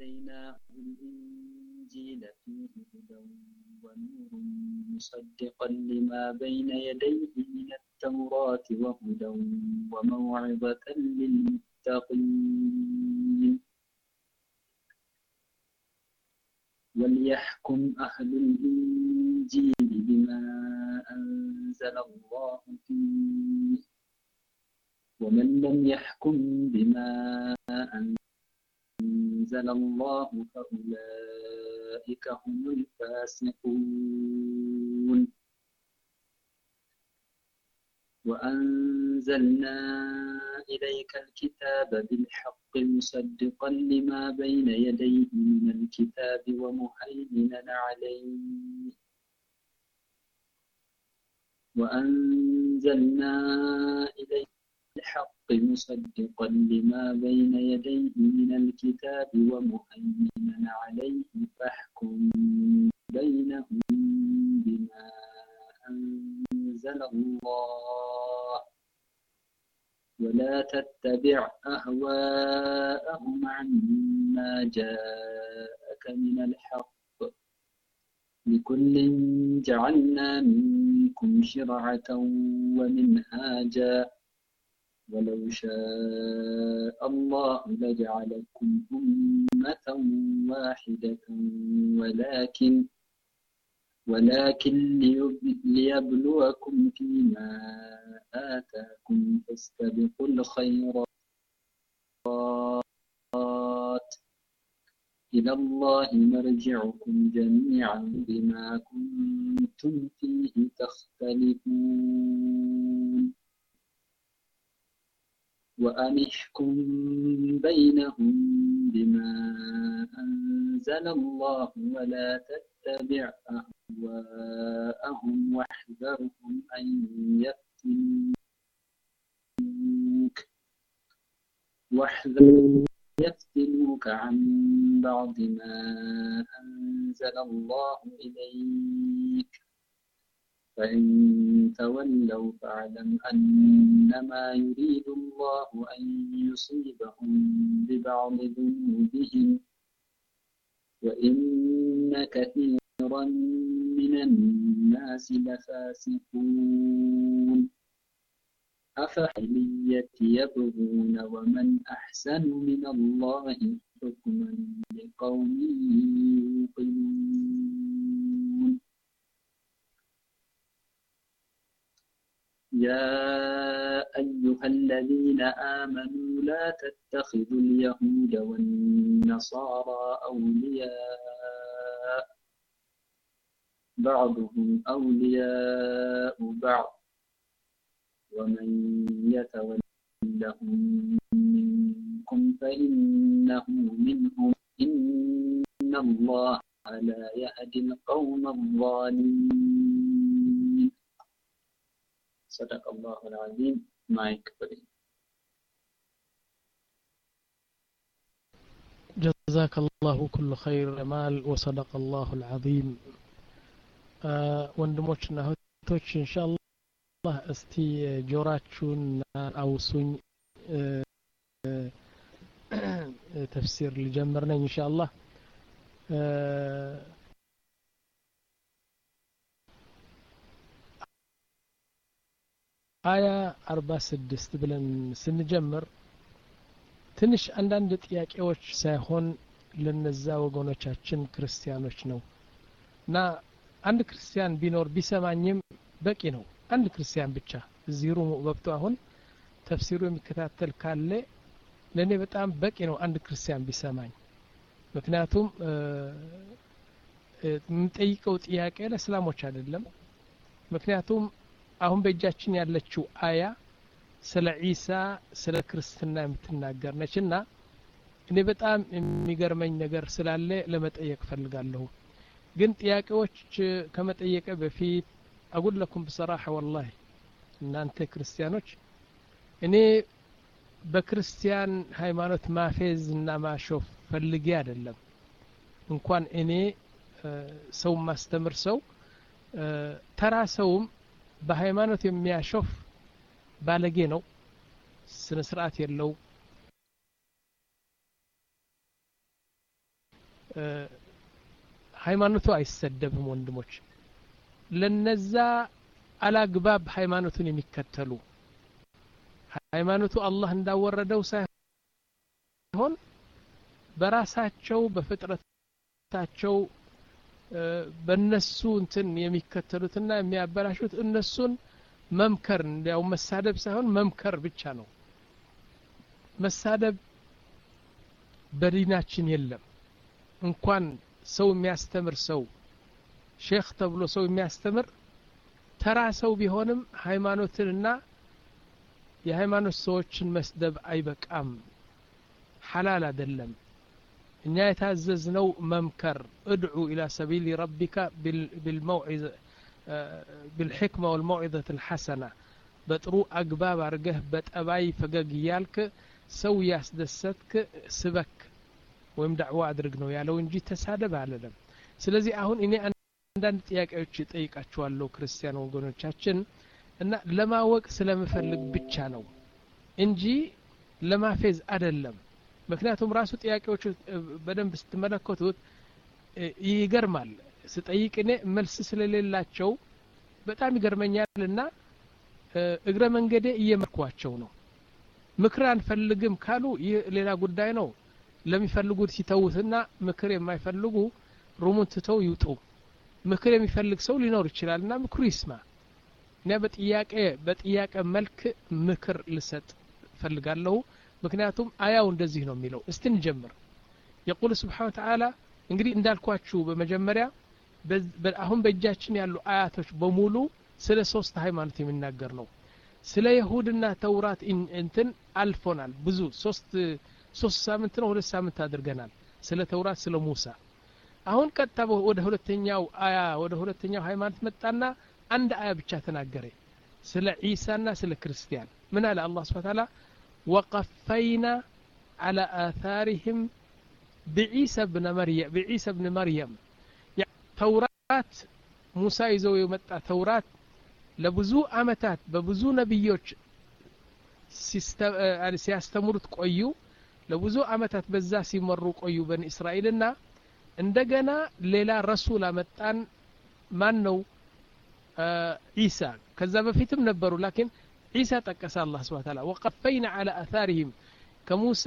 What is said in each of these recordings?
آتيناه الإنجيل فيه هدى ونور مصدقا لما بين يديه من التوراة وهدى وموعظة للمتقين وليحكم أهل الإنجيل بما أنزل الله فيه ومن لم يحكم بما أنزل الله فأولئك هم الفاسقون وأنزلنا إليك الكتاب بالحق مصدقا لما بين يديه من الكتاب ومهيمنا عليه وأنزلنا إليك الحق مصدقا لما بين يديه من الكتاب ومهيمنا عليه فاحكم بينهم بما أنزل الله ولا تتبع أهواءهم عما جاءك من الحق لكل جعلنا منكم شرعة ومنهاجا ولو شاء الله لجعلكم أمة واحدة ولكن ولكن ليبلوكم فيما آتاكم فاستبقوا الخيرات إلى الله مرجعكم جميعا بما كنتم فيه تختلفون وأن احكم بينهم بما أنزل الله ولا تتبع أهواءهم واحذرهم أن يفتنوك واحذرهم يفتنوك عن بعض ما أنزل الله إليك فإن تولوا فاعلم أنما يريد الله أن يصيبهم ببعض ذنوبهم وإن كثيرا من الناس لفاسقون أفحلية يبغون ومن أحسن من الله حكما لقوم يوقنون يا أيها الذين آمنوا لا تتخذوا اليهود والنصارى أولياء بعضهم أولياء بعض ومن يتولهم منكم فإنه منهم إن الله لا يهدي القوم الظالمين صدق الله العظيم مايك فري جزاك الله كل خير جمال وصدق الله العظيم ወንድሞችና እህቶች ኢንሻአላህ እስቲ ጆራችሁን አውሱኝ ተፍሲር ልጀምር ነኝ ኢንሻአላህ አያ አርባ ስድስት ብለን ስንጀምር ትንሽ አንዳንድ ጥያቄዎች ሳይሆን ለነዛ ወገኖቻችን ክርስቲያኖች ነው እና አንድ ክርስቲያን ቢኖር ቢሰማኝም በቂ ነው አንድ ክርስቲያን ብቻ እዚህ ሩሙ ገብቶ አሁን ተፍሲሩ የሚከታተል ካለ ለእኔ በጣም በቂ ነው አንድ ክርስቲያን ቢሰማኝ ምክንያቱም የምጠይቀው ጥያቄ ለእስላሞች አይደለም ምክንያቱም አሁን በእጃችን ያለችው አያ ስለ ዒሳ ስለ ክርስትና የምትናገር ነች እና እኔ በጣም የሚገርመኝ ነገር ስላለ ለመጠየቅ ፈልጋለሁ ግን ጥያቄዎች ከመጠየቀ በፊት አጉል ለኩም ብሰራሐ ወላሂ እናንተ ክርስቲያኖች እኔ በክርስቲያን ሃይማኖት ማፌዝ እና ማሾፍ ፈልጌ አይደለም እንኳን እኔ ሰው ማስተምር ሰው ተራ ሰውም በሃይማኖት የሚያሾፍ ባለጌ ነው ስነ ስርዓት የለው ሃይማኖቱ አይሰደብም ወንድሞች ለነዛ አላግባብ ሃይማኖቱን የሚከተሉ ሃይማኖቱ አላህ እንዳወረደው ሳይሆን በራሳቸው በፍጥረታቸው በነሱ እንትን የሚከተሉትና የሚያበላሹት እነሱን መምከር እንዲያው መሳደብ ሳይሆን መምከር ብቻ ነው መሳደብ በዲናችን የለም እንኳን ሰው የሚያስተምር ሰው ሼክ ተብሎ ሰው የሚያስተምር ተራ ሰው ቢሆንም ሃይማኖትንና የሃይማኖት ሰዎችን መስደብ አይበቃም ሐላል አይደለም እኛ የታዘዝነው መምከር እድዑ ኢላ ሰቢል ረቢካ بالحكمة والموعظة الحسنة በጥሩ አግባብ አርገህ በጠባይ ፈገግ እያልክ ሰው ያስደሰትክ ስበክ ወይም ዳዕዋ አድርግ ነው ያለው እንጂ ተሳደብ አለለም ስለዚህ አሁን እኔ አንዳንድ ጥያቄዎች ጠይቃችኋለሁ ክርስቲያን ወገኖቻችን እና ለማወቅ ስለምፈልግ ብቻ ነው እንጂ ለማፌዝ አይደለም ምክንያቱም ራሱ ጥያቄዎቹ በደንብ ስትመለከቱት ይገርማል ስጠይቅ እኔ መልስ ስለሌላቸው በጣም ይገርመኛል እና እግረ መንገዴ እየመርኳቸው ነው ምክር አንፈልግም ካሉ ይህ ሌላ ጉዳይ ነው ለሚፈልጉት ሲተውትና ምክር የማይፈልጉ ሩሙን ትተው ይውጡ ምክር የሚፈልግ ሰው ሊኖር ይችላል እና ምክሩ ይስማ እኔ በጥያቄ በጥያቄ መልክ ምክር ልሰጥ ፈልጋለሁ ምክንያቱም አያው እንደዚህ ነው የሚለው እስቲ እንጀምር የቁል ስብሓን ተዓላ እንግዲህ እንዳልኳችሁ በመጀመሪያ አሁን በእጃችን ያሉ አያቶች በሙሉ ስለ ሶስት ሃይማኖት የሚናገር ነው ስለ ይሁድና ተውራት እንትን አልፎናል ብዙ ሶስት ሶስት ሳምንት ነው ሁለት ሳምንት አድርገናል ስለ ተውራት ስለ ሙሳ አሁን ቀጥታ ወደ ሁለተኛው አያ ወደ ሁለተኛው ሃይማኖት መጣና አንድ አያ ብቻ ተናገረ ስለ ዒሳና ስለ ክርስቲያን ምን አለ አላህ ስብሐ ተዓላ ወቀፈይና على آثارهم بعيسى بن مريم بعيسى بن مريم ተውራት ሙሳ ይዘው የመጣ ተውራት ለብዙ አመታት በብዙ ነቢዮች ሲያስተምሩት ቆዩ ለብዙ አመታት በዛ ሲመሩ ቆዩ በኒ እስራኤልና እንደገና ሌላ ረሱል አመጣን ማን ነው ዒሳ ከዛ በፊትም ነበሩ ላኪን ዒሳ ጠቀሰ አላህ ስብሐ ተዓላ ወቀፈይና على አثارهم ከሙሳ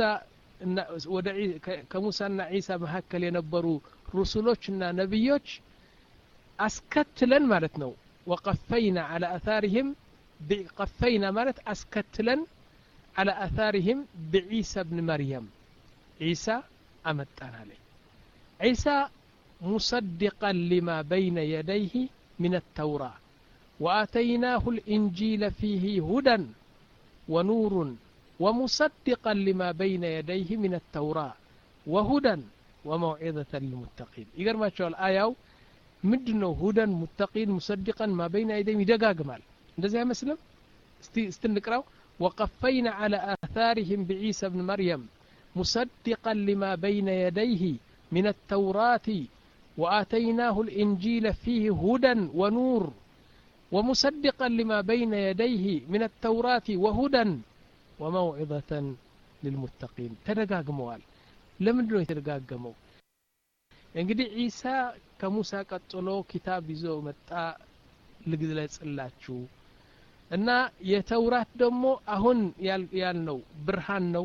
ከሙሳና ዒሳ መካከል የነበሩ ሩሱሎችና ነቢዮች አስከትለን ማለት ነው ወቀፈይና على አثارهم ቀፈይና ማለት አስከትለን على አثارهم بعيسى بن مريم عيسى أمتان عليه عيسى مصدقا لما بين يديه من التوراة وآتيناه الإنجيل فيه هدى ونور ومصدقا لما بين يديه من التوراة وهدى وموعظة للمتقين يقر ما شاء الآية مدنو هدى متقين مصدقا ما بين يديه يدقاق مال እንደዚያ አይመስልም እስቲ እንቅራው وقفينا على آثارهم بعيسى بن مريم مصدقا لما بين يديه من التوراة وآتيناه الإنجيل فيه هدى ونور ومصدقا لما بين يديه من التوراة وهدى وموعظة للمتقين تدقاقموال لمن دون يتدقاقمو እንግዲህ ዒሳ ከሙሳ ቀጥሎ ኪታብ ይዞ መጣ ልግለጽላችሁ እና የተውራት ደግሞ አሁን ያልነው ብርሃን ነው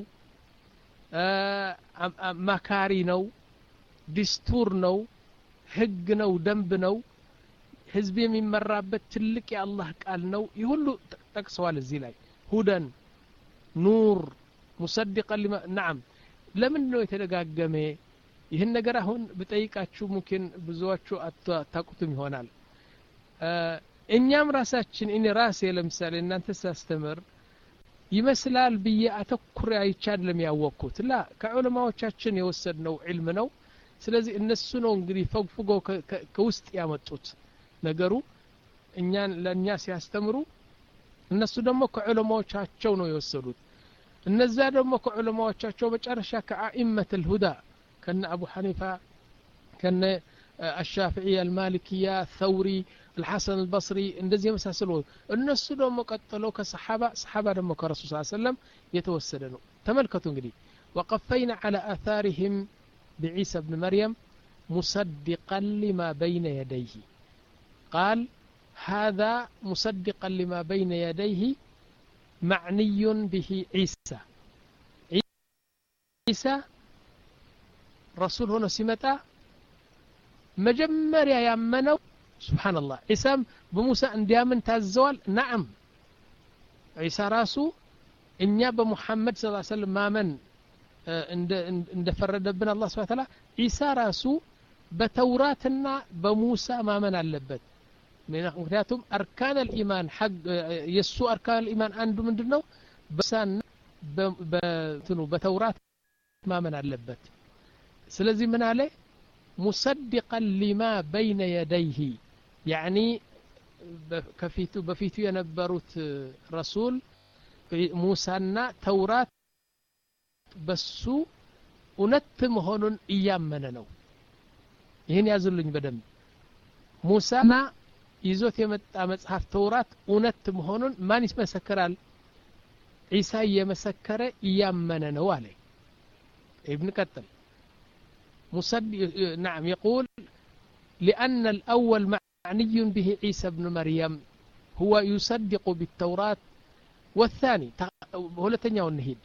መካሪ ነው ዲስቱር ነው ህግ ነው ደንብ ነው ህዝብ የሚመራበት ትልቅ የአላህ ቃል ነው ይህ ሁሉ ጠቅሰዋል እዚህ ላይ ሁደን ኑር ሙሰድቀን ሊማ ናም ለምንድ ነው የተደጋገመ ይህን ነገር አሁን ብጠይቃችሁ ሙኪን ብዙዎቹ አታቁትም ይሆናል እኛም ራሳችን እኔ ራሴ ለምሳሌ እናንተ ሳስተምር ይመስላል ብዬ አተኩሬ አይቻ አይደለም ያወቅኩት ላ ከዑለማዎቻችን የወሰድነው ዕልም ነው ስለዚህ እነሱ ነው እንግዲህ ፈግፍጎ ከውስጥ ያመጡት ነገሩ እኛን ለእኛ ሲያስተምሩ እነሱ ደግሞ ከዑለማዎቻቸው ነው የወሰዱት እነዛ ደግሞ ከዑለማዎቻቸው መጨረሻ ከአኢመት ልሁዳ ከነ አቡ ሐኒፋ ከነ الشافعية المالكية الثوري الحسن البصري እንደዚህ የመሳሰሉ እነሱ ደግሞ ቀጥለው ከሰሓባ ሰሓባ ደግሞ ከረሱል ስ ሰለም የተወሰደ ነው ተመልከቱ እንግዲህ وقفينا على آثارهم بعيسى بن مريم مصدقا لما بين يديه قال هذا مصدقا لما بين يديه معني به عيسى عيسى رسول هنا سمتا مجمر يامنوا سبحان الله عيسى بموسى انديامن تازوال نعم عيسى راسو እኛ በሙሐመድ ስ ሰለም ማመን እንደፈረደብን አላ ስብን ታላ ዒሳ ራሱ በተውራትና በሙሳ ማመን አለበት ምክንያቱም አርካን ልኢማን የእሱ አርካን ልኢማን አንዱ ምንድን ነው በሳና በትኑ በተውራት ማመን አለበት ስለዚህ ምን አለ ሙሰድቀን ሊማ በይነ የደይህ ያዕኒ ከፊቱ በፊቱ የነበሩት ረሱል ሙሳና ተውራት በሱ እውነት መሆኑን እያመነ ነው ይህን ያዙልኝ በደንብ ሙሳና ይዞት የመጣ መጽሐፍ ተውራት እውነት መሆኑን ማን ይመሰክራል ዒሳ እየመሰከረ እያመነ ነው አለ ابن قتل مصد... نعم يقول لأن الأول معني به عيسى بن مريم هو يصدق بالتوراة والثاني هولتنيا والنهيد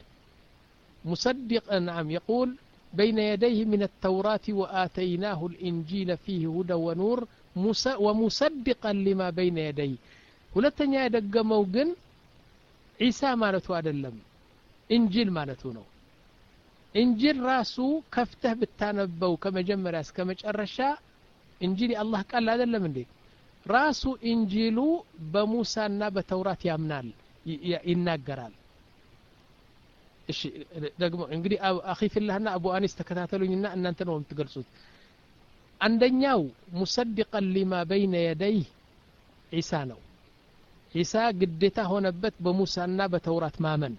مصدق نعم يقول بين يديه من التوراة وآتيناه الإنجيل فيه هدى ونور ومصدقا لما بين يديه هولتنيا يدق موقن عيسى مالته أدلم إنجيل مالته نو إنجيل راسو كفته بالتانبو كما جمر كما جرشا إنجيل الله قال هذا من دي راسو إنجيلو بموسى بتوراة يامنال ይናገራል እሺ ደግሞ እንግዲህ አኺ ፊላህና አቡ አኒስ ተከታተሉኝና እናንተ ነው የምትገልጹት አንደኛው ሙሰድቀን ሊማ በይነ የደይህ ዒሳ ነው ዒሳ ግዴታ ሆነበት በሙሳና በተውራት ማመን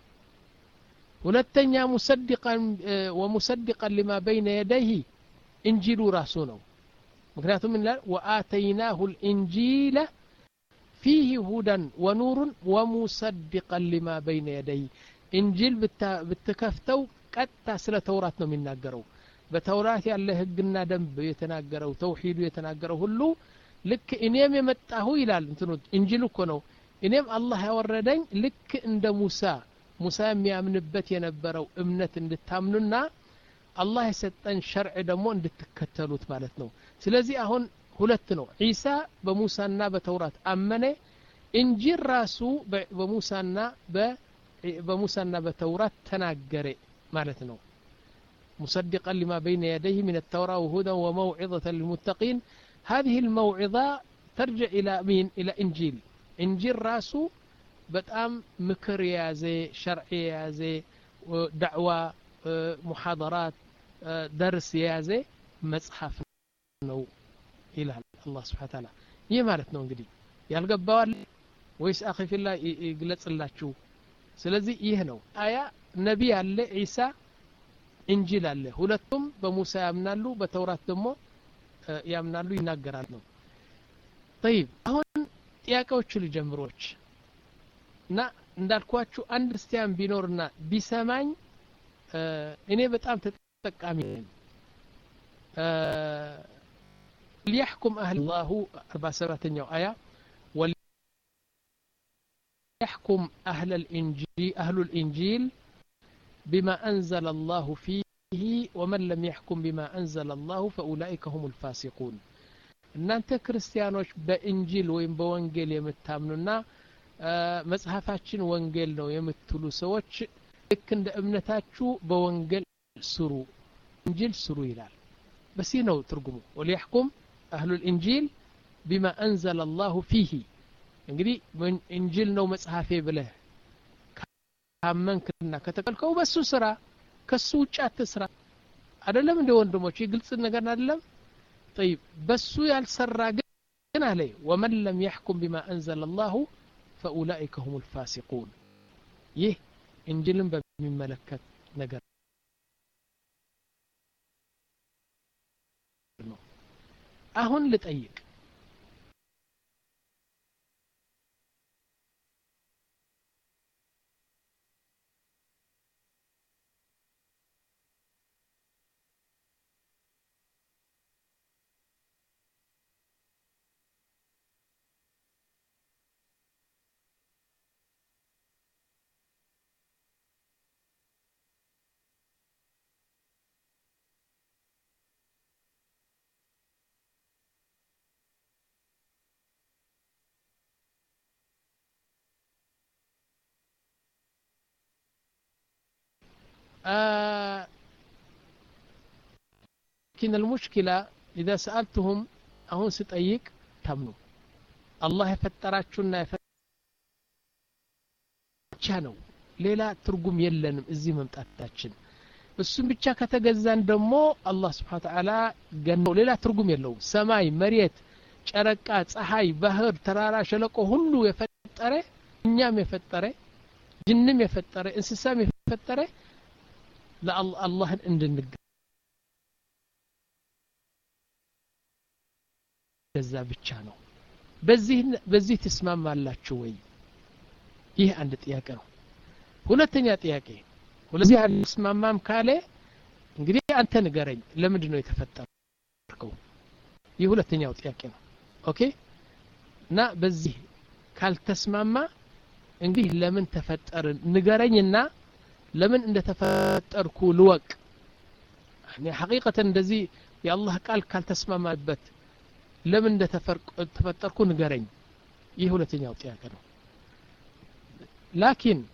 ሁለተኛ ሙሰድቀን ወሙሰድቀን ሊማ በይነ የደይህ እንጂሉ ራሱ ነው ምክንያቱም ይላል ወአተይናሁ ልእንጂለ فيه هدى ونور ومصدقا لما بين يديه انجيل بتكفتو قطع سለ ተውራት ነው የሚናገረው በተውራት ያለ ህግና ደንብ የተናገረው ተውሂዱ የተናገረው ሁሉ ልክ እኔም የመጣሁ ይላል እንትኑ እንጂል እኮ ነው እኔም አላህ ያወረደኝ ልክ እንደ ሙሳ ሙሳ የሚያምንበት የነበረው እምነት እንድታምኑና አላህ የሰጠን ሸርዕ ደግሞ እንድትከተሉት ማለት ነው ስለዚህ አሁን ሁለት ነው ዒሳ በሙሳና በተውራት አመነ እንጂል ራሱ በሙሳና በሙሳና በተውራት ተናገረ ማለት ነው مصدقا لما بين يديه من التوراة وهدى وموعظة للمتقين هذه الموعظة ترجع إلى مين إلى إنجيل إنجيل راسو بتأم مكر يازي شرع يازي دعوة محاضرات درس يازي مصحف ነው ይላል አላህ ስብሓ ታላ ይህ ማለት ነው እንግዲህ ያልገባዋል ወይስ አኺ ፊላ ይግለጽላችሁ ስለዚህ ይህ ነው አያ ነቢ አለ ዒሳ እንጂል አለ ሁለቱም በሙሳ ያምናሉ በተውራት ደግሞ ያምናሉ ይናገራል ነው ጠይብ አሁን ጥያቄዎቹ ልጀምሮች እና እንዳልኳችሁ አንድ ክርስቲያን ቢኖርና ቢሰማኝ እኔ በጣም ተጠቃሚ ነኝ ليحكم أهل الله أربع سبعة آية وليحكم أهل الإنجيل أهل الإنجيل بما أنزل الله فيه ومن لم يحكم بما أنزل الله فأولئك هم الفاسقون እናንተ ክርስቲያኖች በእንጂል ወይም በወንጌል የምታምኑና መጽሐፋችን ወንጌል ነው የምትሉ ሰዎች ልክ እንደ እምነታችሁ በወንጌል ስሩ እንጂል ስሩ ይላል በዚህ ነው ትርጉሙ ወሊያሕኩም አህሉ ልእንጂል ቢማ አንዘለ አላሁ ፊህ እንግዲህ እንጂል ነው መጽሐፌ ብለህ ካመንክና ከተቀልከው በሱ ስራ ከሱ ውጭ አትስራ አደለም እንደ ወንድሞች ግልጽ ነገር አደለም طيب በሱ ያልሰራ ግን አለ ወመን ለም يحكم بما أنزل الله فأولئك هم الفاسقون ይህ እንጅልን በሚመለከት ነገር ነው አሁን ልጠይቅ لكن المشكلة إذا سألتهم أهون سطيق تمنوا الله يفتراችሁና ብቻ ነው ሌላ ትርጉም የለንም እዚህ መምጣታችን እሱም ብቻ ከተገዛን ደግሞ አላህ ስብሓ ተዓላ ገነው ሌላ ትርጉም የለውም ሰማይ መሬት ጨረቃ ፀሐይ ባህር ተራራ ሸለቆ ሁሉ የፈጠረ እኛም የፈጠረ ጅንም የፈጠረ እንስሳም የፈጠረ ለአላህን እንድንገዛ ብቻ ነው በዚህ ትስማማላችሁ ወይ ይህ አንድ ጥያቄ ነው ሁለተኛ ጥያቄ ሁለዚህ አልስማማም ካለ እንግዲህ አንተ ንገረኝ ለምንድን ነው የተፈጠርከው ይህ ሁለተኛው ጥያቄ ነው ኦኬ እና በዚህ ካልተስማማ እንግዲህ ለምን ተፈጠርን ንገረኝና ለምን እንደተፈጠርኩ ልወቅ ሐቂቀተን እንደዚህ የአላህ ቃል ካልተስማማበት ለምን እንደተፈጠርኩ ንገረኝ ይህ ሁለተኛው ጥያቄ ነው ላኪን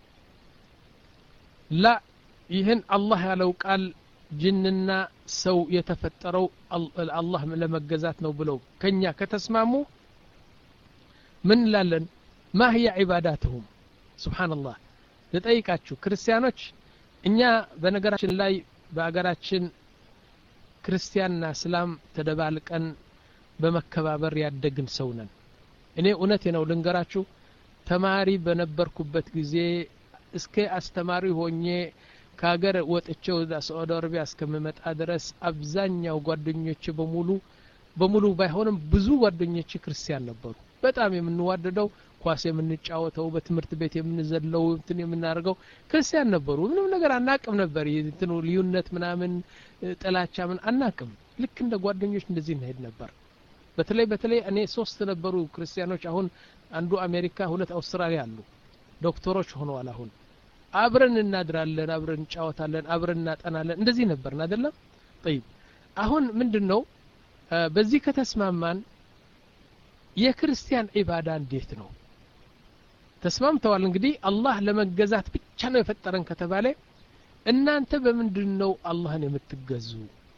ላ ይህን አላህ ያለው ቃል ጅንና ሰው የተፈጠረው አላህ ለመገዛት ነው ብለው ከኛ ከተስማሙ ምን እንላለን ማ ህየ ዒባዳትሁም ስብሓንላህ ልጠይቃችሁ ክርስቲያኖች እኛ በነገራችን ላይ በአገራችን ክርስቲያንና እስላም ተደባልቀን በመከባበር ያደግን ሰው ነን እኔ እውነቴ ነው ልንገራችሁ ተማሪ በነበርኩበት ጊዜ እስከ አስተማሪ ሆኜ ከሀገር ወጥቼ ወደ ሳዑዲ አረቢያ እስከምመጣ ድረስ አብዛኛው ጓደኞች በሙሉ በሙሉ ባይሆንም ብዙ ጓደኞች ክርስቲያን ነበሩ በጣም የምንዋደደው ኳስ የምንጫወተው በትምህርት ቤት የምንዘለው እንትን የምናደርገው ክርስቲያን ነበሩ ምንም ነገር አናቅም ነበር እንትኑ ልዩነት ምናምን ጥላቻ ምን አናቅም ልክ እንደ ጓደኞች እንደዚህ እንሄድ ነበር በተለይ በተለይ እኔ ሶስት ነበሩ ክርስቲያኖች አሁን አንዱ አሜሪካ ሁለት አውስትራሊያ አሉ ዶክተሮች ሆነዋል አሁን አብረን እናድራለን አብረን እንጫወታለን አብረን እናጠናለን እንደዚህ ነበርን አይደለም ጠይብ አሁን ምንድን ነው በዚህ ከተስማማን የክርስቲያን ዒባዳ እንዴት ነው ተስማምተዋል እንግዲህ አላህ ለመገዛት ብቻ ነው የፈጠረን ከተባለ እናንተ በምንድን ነው አላህን የምትገዙ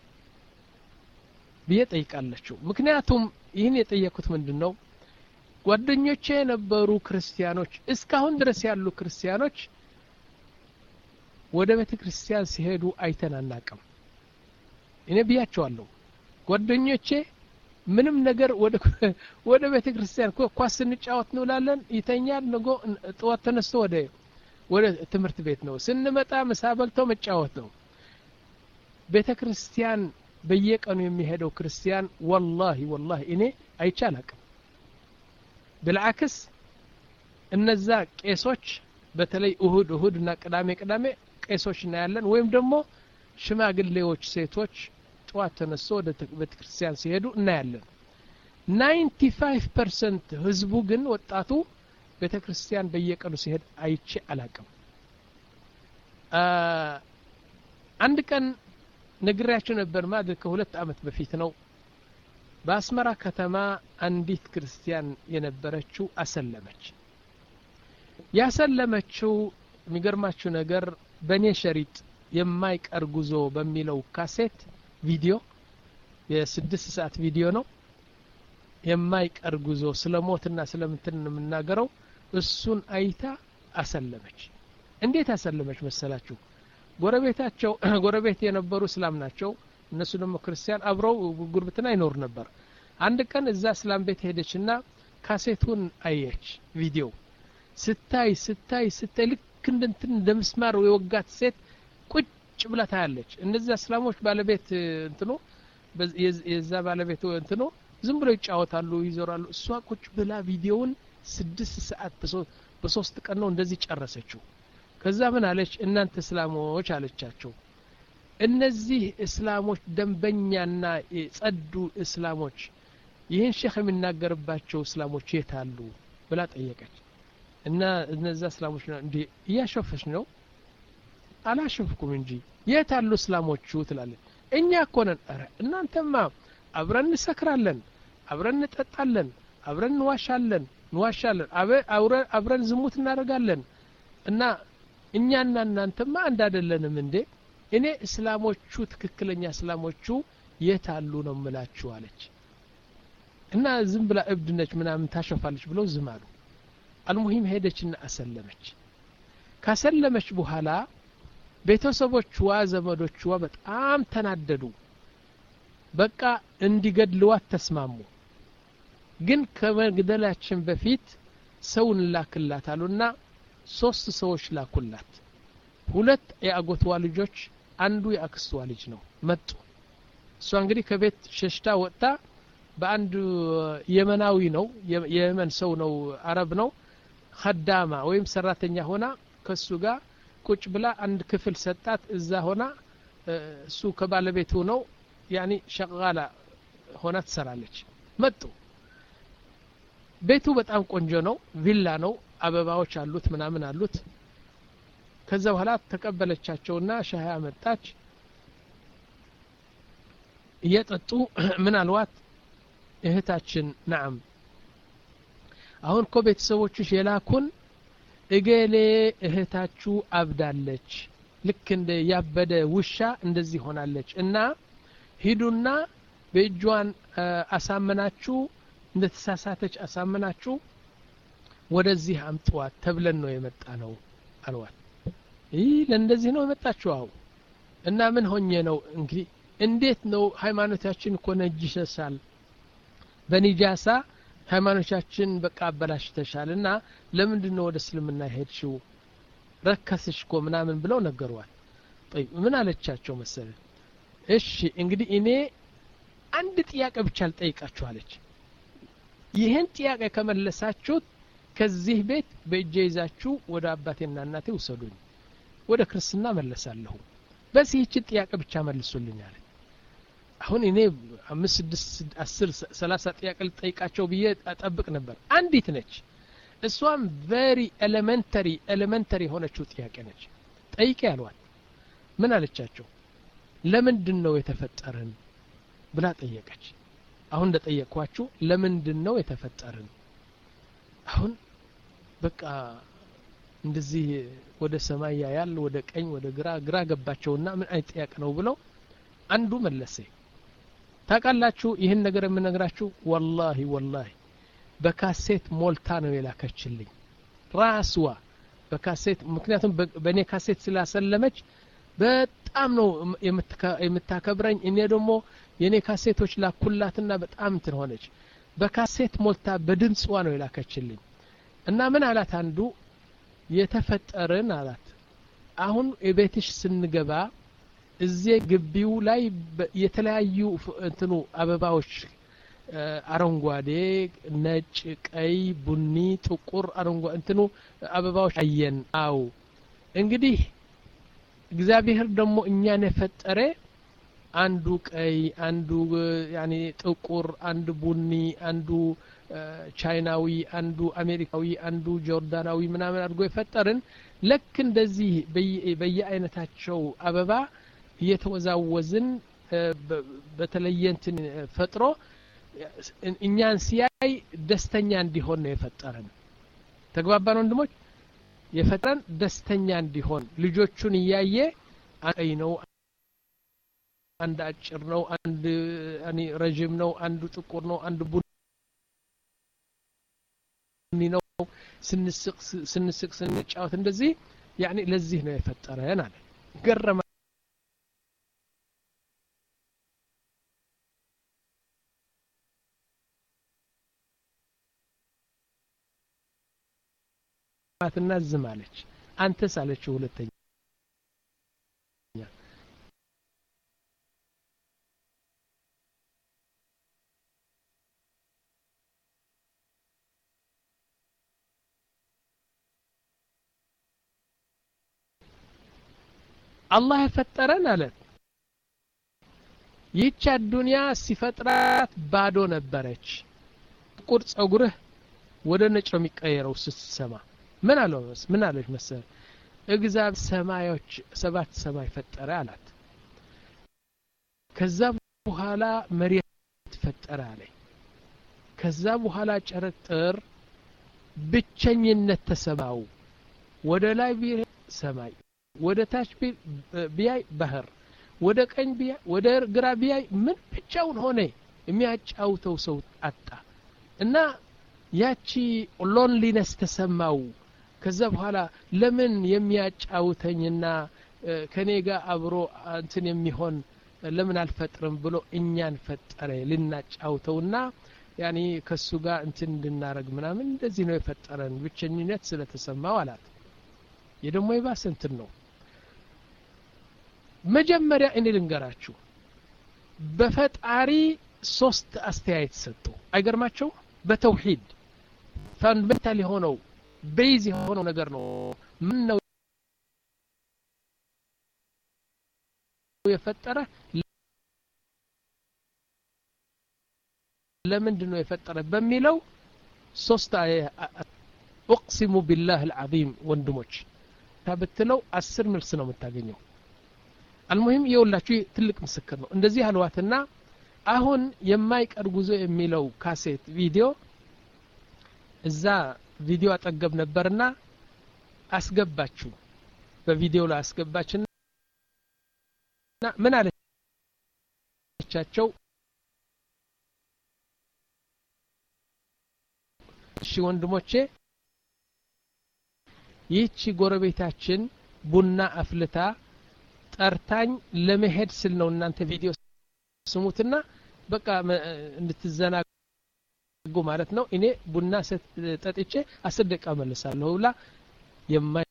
ብዬ ጠይቃለችው ምክንያቱም ይህን የጠየኩት ምንድን ነው ጓደኞቼ የነበሩ ክርስቲያኖች እስካሁን ድረስ ያሉ ክርስቲያኖች ወደ ቤተ ክርስቲያን ሲሄዱ አይተን አናቅም እኔ ብያቸዋለሁ ጓደኞቼ ምንም ነገር ወደ ቤተ ክርስቲያን ኳስ ስንጫወት እንውላለን ይተኛል ንጎ ጥዋት ተነስቶ ወደ ወደ ትምህርት ቤት ነው ስንመጣ ምሳ በልተው መጫወት ነው ቤተ ክርስቲያን በየቀኑ የሚሄደው ክርስቲያን ወላሂ ወላሂ እኔ አይቼ አላቅም ብልዓክስ እነዛ ቄሶች በተለይ እሁድ እሁድ እና ቅዳሜ ቅዳሜ ቄሶች እናያለን ወይም ደግሞ ሽማግሌዎች ሴቶች ጠዋት ተነስቶ ወደ ቤተ ክርስቲያን ሲሄዱ እናያለን ናይንቲ ፋይቭ ፐርሰንት ህዝቡ ግን ወጣቱ ቤተ ክርስቲያን በየቀኑ ሲሄድ አይቼ አላቅም አንድ ቀን ነግሬያቸው ነበር ማለት ከሁለት አመት በፊት ነው በአስመራ ከተማ አንዲት ክርስቲያን የነበረችው አሰለመች ያሰለመችው የሚገርማችሁ ነገር በእኔ ሸሪጥ የማይቀር ጉዞ በሚለው ካሴት ቪዲዮ የስድስት ሰዓት ቪዲዮ ነው የማይቀር ጉዞ ስለ ሞትና ስለምንትን የምናገረው እሱን አይታ አሰለመች እንዴት አሰለመች መሰላችሁ ጎረቤታቸው ጎረቤት የነበሩ እስላም ናቸው እነሱ ደግሞ ክርስቲያን አብረው ጉርብትና ይኖሩ ነበር አንድ ቀን እዛ እስላም ቤት ሄደችና ካሴቱን አየች ቪዲዮ ስታይ ስታይ ስታይ ልክ እንደንትን እንደ ምስማር የወጋት ሴት ቁጭ ብላ ታያለች እነዚያ እስላሞች ባለቤት እንትኑ የዛ ባለቤት እንትኑ ዝም ብሎ ይጫወታሉ ይዞራሉ እሷ ቁጭ ብላ ቪዲዮውን ስድስት ሰዓት በሶስት ቀን ነው እንደዚህ ጨረሰችው ከዛ ምን አለች እናንተ እስላሞች አለቻቸው እነዚህ እስላሞች ደንበኛና የጸዱ እስላሞች ይህን ሼክ የሚናገርባቸው እስላሞች የት አሉ ብላ ጠየቀች እና እነዛ እስላሞች እንዲ እያሾፈች ነው አላሾፍኩም እንጂ የት አሉ እስላሞቹ ትላለች እኛ እኮ ነን ረ እናንተማ አብረን እንሰክራለን አብረን እንጠጣለን አብረን እንዋሻለን እንዋሻለን አብረን ዝሙት እናደርጋለን እና እኛና እናንተማ አንድ አይደለንም እንዴ እኔ እስላሞቹ ትክክለኛ እስላሞቹ የት አሉ ነው ምላችሁ አለች እና ዝም ብላ እብድ ነች ምናምን ታሸፋለች ብለው ዝም አሉ አልሙሂም ሄደችና አሰለመች ካሰለመች በኋላ ቤተሰቦችዋ ዘመዶችዋ በጣም ተናደዱ በቃ እንዲገድልዋት ተስማሙ ግን ከመግደላችን በፊት ሰው እንላክላት አሉና ሶስት ሰዎች ላኩላት ሁለት የአጎትዋ ልጆች አንዱ የአክስትዋ ልጅ ነው መጡ እሷ እንግዲህ ከቤት ሸሽታ ወጥታ በአንድ የመናዊ ነው የየመን ሰው ነው አረብ ነው ከዳማ ወይም ሰራተኛ ሆና ከሱ ጋር ቁጭ ብላ አንድ ክፍል ሰጣት እዛ ሆና እሱ ከባለቤቱ ነው ያኒ ሸቃላ ሆና ትሰራለች መጡ ቤቱ በጣም ቆንጆ ነው ቪላ ነው አበባዎች አሉት ምናምን አሉት ከዛ በኋላ ተቀበለቻቸውና ሻህ አመጣች እየጠጡ ምን አልዋት እህታችን ናም አሁን እኮ ቤተሰቦችሽ የላኩን እገሌ እህታችሁ አብዳለች ልክ እንደ ያበደ ውሻ እንደዚህ ሆናለች እና ሂዱና በእጇን አሳምናችሁ እንደ ተሳሳተች አሳምናችሁ ወደዚህ አምጥዋት ተብለን ነው የመጣ ነው አልዋት ይህ ለእንደዚህ ነው የመጣችሁ አው እና ምን ሆኜ ነው እንግዲህ እንዴት ነው ሃይማኖታችን እኮ ነጅሰሳል በኒጃሳ ሃይማኖቻችን በቃ አበላሽተሻል እና ለምንድን ነው ወደ እስልምና ሄድሽው ረከስሽ እኮ ምናምን ብለው ነገሯል ምን አለቻቸው መሰለ እሺ እንግዲህ እኔ አንድ ጥያቄ ብቻ ልጠይቃችሁ አለች ይህን ጥያቄ ከመለሳችሁት ከዚህ ቤት በእጄ ይዛችሁ ወደ አባቴና እናቴ ውሰዱኝ ወደ ክርስትና መለሳለሁ በዚህ ይችን ጥያቄ ብቻ መልሱልኝ አለ አሁን እኔ አምስት ስድስት አስር ሰላሳ ጥያቄ ልጠይቃቸው ብዬ ጠብቅ ነበር አንዲት ነች እሷም ቨሪ ኤሌመንተሪ ኤሌመንተሪ የሆነችው ጥያቄ ነች ጠይቄ ያሏል ምን አለቻቸው ለምንድን ነው የተፈጠርን ብላ ጠየቀች አሁን እንደጠየቅኳችሁ ለምንድን ነው የተፈጠርን አሁን በቃ እንደዚህ ወደ ሰማይ ያያል ወደ ቀኝ ወደ ግራ ግራ ገባቸውና ምን አይነት ጥያቄ ነው ብለው አንዱ መለሰ ታውቃላችሁ ይህን ነገር የምነግራችሁ ወላሂ ወላሂ በካሴት ሞልታ ነው የላከችልኝ ራስዋ በካሴት ምክንያቱም በእኔ ካሴት ስላሰለመች በጣም ነው የምታከብረኝ እኔ ደግሞ የእኔ ካሴቶች ላኩላትና በጣም እንትን ሆነች በካሴት ሞልታ በድምፅዋ ነው የላከችልኝ እና ምን አላት አንዱ የተፈጠርን አላት አሁን የቤትሽ ስንገባ እዚህ ግቢው ላይ የተለያዩ እንትኑ አበባዎች አረንጓዴ ነጭ ቀይ ቡኒ ጥቁር አረንጓዴ እንትኑ አበባዎች አየን አው እንግዲህ እግዚአብሔር ደግሞ እኛን የፈጠረ አንዱ ቀይ አንዱ ያኔ ጥቁር አንዱ ቡኒ አንዱ ቻይናዊ አንዱ አሜሪካዊ አንዱ ጆርዳናዊ ምናምን አድርጎ የፈጠርን ልክ እንደዚህ በየአይነታቸው አበባ እየተወዛወዝን በተለየ እንትን ፈጥሮ እኛን ሲያይ ደስተኛ እንዲሆን ነው የፈጠረን ተግባባን ወንድሞች የፈጠረን ደስተኛ እንዲሆን ልጆቹን እያየ ቀይ ነው አንድ አጭር ነው አንድ ረዥም ነው አንዱ ጥቁር ነው አንዱ ቡኒ ነው ስንስቅ ስንስቅ ስንጫወት እንደዚህ ያኔ ለዚህ ነው የፈጠረን አለ ገረመ እና ዝም አለች አንተስ አለችው ሁለተኛ አላህ የፈጠረን አለን ይህች አዱንያ ሲፈጥራት ባዶ ነበረች ጥቁር ጸጉርህ ወደ ነጭ ነው የሚቀየረው ስትሰማ ምን አለው ምን አለች መሰል እግዚአብሔር ሰማዮች ሰባት ሰማይ ፈጠረ አላት ከዛ በኋላ መሬት ፈጠረ አለኝ ከዛ በኋላ ጨረጥር ብቸኝነት ተሰማው ወደ ላይ ቢሄድ ሰማይ ወደ ታች ቢያይ ባህር ወደ ቀኝ ቢያይ ወደ ግራ ቢያይ ምን ብቻውን ሆነ የሚያጫውተው ሰው አጣ እና ያቺ ሎንሊነስ ተሰማው ከዛ በኋላ ለምን የሚያጫውተኝና ከኔ ጋር አብሮ እንትን የሚሆን ለምን አልፈጥርም ብሎ እኛን ፈጠረ ልናጫውተውና ያኔ ከሱ ጋር እንትን እንድናረግ ምናምን እንደዚህ ነው የፈጠረን ብቸኝነት ስለተሰማው አላት የደሞ የባሰ እንትን ነው መጀመሪያ እኔ ልንገራችሁ በፈጣሪ ሶስት አስተያየት ሰጡ አይገርማቸው በተውሂድ ፋንዳሜንታል የሆነው ቤዝ የሆነው ነገር ነው ምን ነው የፈጠረ ለምንድን ነው የፈጠረ በሚለው ሶስት ኡቅሲሙ ቢላህ አልዓዚም ወንድሞች ብትለው አስር መልስ ነው የምታገኘው አልሙሂም የውላችሁ ትልቅ ምስክር ነው እንደዚህ አልዋትና አሁን የማይቀር ጉዞ የሚለው ካሴት ቪዲዮ እዛ ቪዲዮ አጠገብ ነበርና አስገባችሁ በቪዲዮ ላይ አስገባችና ምን አለቻቸው እሺ ወንድሞቼ ይህቺ ጎረቤታችን ቡና አፍልታ ጠርታኝ ለመሄድ ስል ነው እናንተ ቪዲዮ ስሙትና በቃ እንድትዘናጉ ማለት ነው እኔ ቡና ጠጥቼ አስር ደቂቃ መለሳለሁ ብላ የማይ